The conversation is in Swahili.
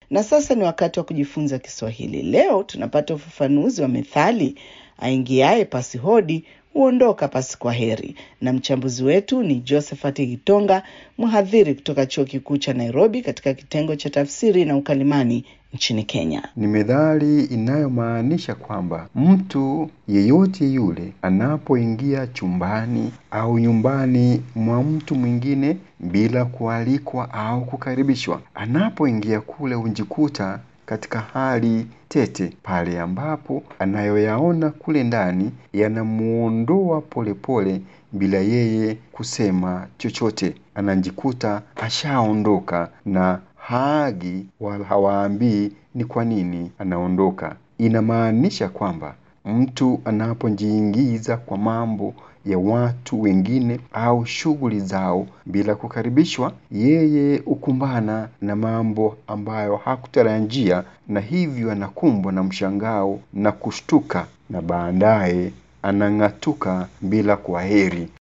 Na sasa ni wakati wa kujifunza Kiswahili. Leo tunapata ufafanuzi wa methali aingiaye pasi hodi huondoka pasi kwa heri, na mchambuzi wetu ni Josephat Gitonga, mhadhiri kutoka chuo kikuu cha Nairobi katika kitengo cha tafsiri na ukalimani nchini Kenya. Ni methali inayomaanisha kwamba mtu yeyote yule anapoingia chumbani au nyumbani mwa mtu mwingine bila kualikwa au kukaribishwa, anapoingia kule hunjikuta katika hali tete pale ambapo anayoyaona kule ndani yanamuondoa polepole bila yeye kusema chochote. Anajikuta ashaondoka na haagi wala hawaambii ni kwa nini anaondoka. Inamaanisha kwamba mtu anapojiingiza kwa mambo ya watu wengine au shughuli zao bila kukaribishwa, yeye hukumbana na mambo ambayo hakutarajia, na hivyo anakumbwa na mshangao na kushtuka, na baadaye anang'atuka bila kwaheri.